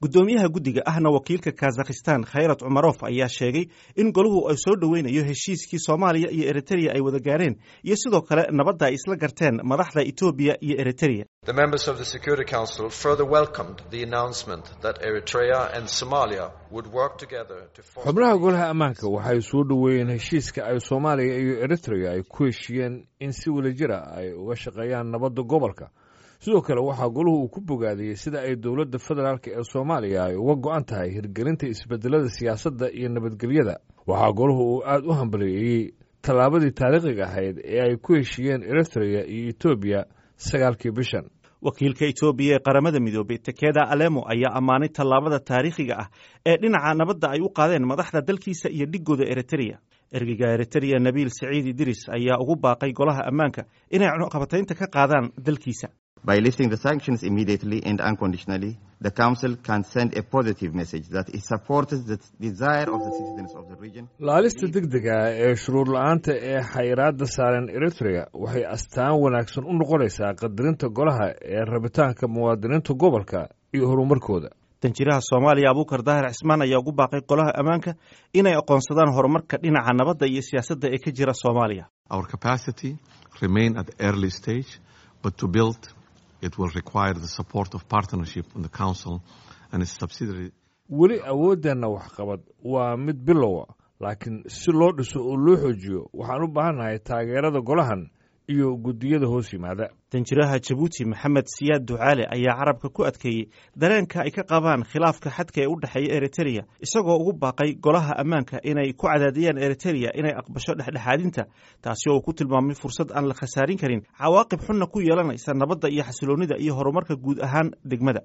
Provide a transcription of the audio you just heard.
guddoomiyaha guddiga ahna wakiilka kazakhistan khayrat cumarof ayaa sheegay in goluhu ay soo dhoweynayo heshiiskii soomaaliya iyo eritreya ay wada gaareen iyo sidoo kale nabadda ay isla garteen madaxda etoobiya iyo eritreya The members of the Security Council further welcomed the announcement that Eritrea and Somalia would work together to form xubnaha golaha ammaanka waxay soo dhoweeyeen heshiiska ay soomaaliya iyo eritrea ay ku heshiiyeen in si wadajir ah ay uga shaqeeyaan nabadda gobolka sidoo kale waxaa goluhu uu ku bogaadiyey sida ay dowladda federaalk ee soomaaliya ay uga go-an tahay hirgelinta isbedelada siyaasadda iyo nabadgelyada waxaa goluhu uu aad u hambaliyeeyey tallaabadii taariikhiga ahayd ee ay ku heshiiyeen eritrea iyo etoobiya sagaalkii bishan wakiilka etoobiya ee qaramada midoobay tekeda alemo ayaa ammaanay tallaabada taariikhiga ah ee dhinaca nabadda ay u qaadeen madaxda dalkiisa iyo dhigooda eritreya ergeyga eritreya nabiil saciid idris ayaa ugu baaqay golaha ammaanka inay cunuqabataynta ka qaadaan dalkiisa By lifting the sanctions immediately and unconditionally, the Council can send a positive message that it supports the desire of the citizens of the region. laalista degdega ah ee shuruur la-aanta ee xayiraadda saaran eritrea waxay astaan wanaagsan u noqonaysaa qadarinta golaha ee rabitaanka muwaadiniinta gobolka iyo horumarkooda danjiraha soomaaliya abuukar daahir cismaan ayaa ugu baaqay golaha ammaanka inay aqoonsadaan horumarka dhinaca nabadda iyo siyaasadda ee ka jira soomaaliya Our capacity remain at the early stage, but to build it will require the support of partnership in the Council and its subsidiary weli awooddeenna waxqabad waa mid bilowa laakiin si loo dhiso oo loo xoojiyo waxaan u baahannahay taageerada golahan iyo guddiyada hoos yimaada danjiraha jabuuti maxamed siyaad ducaale ayaa carabka ku adkeeyey dareenka ay ka qabaan khilaafka xadka ee u dhexeeya eritreya isagoo ugu baaqay golaha ammaanka inay ku cadaadiyaan eritreya inay aqbasho dhexdhexaadinta taasi oo uu ku tilmaamay fursad aan la khasaarin karin cawaaqib xunna ku yeelanaysa nabadda iyo xasiloonnida iyo horumarka guud ahaan degmada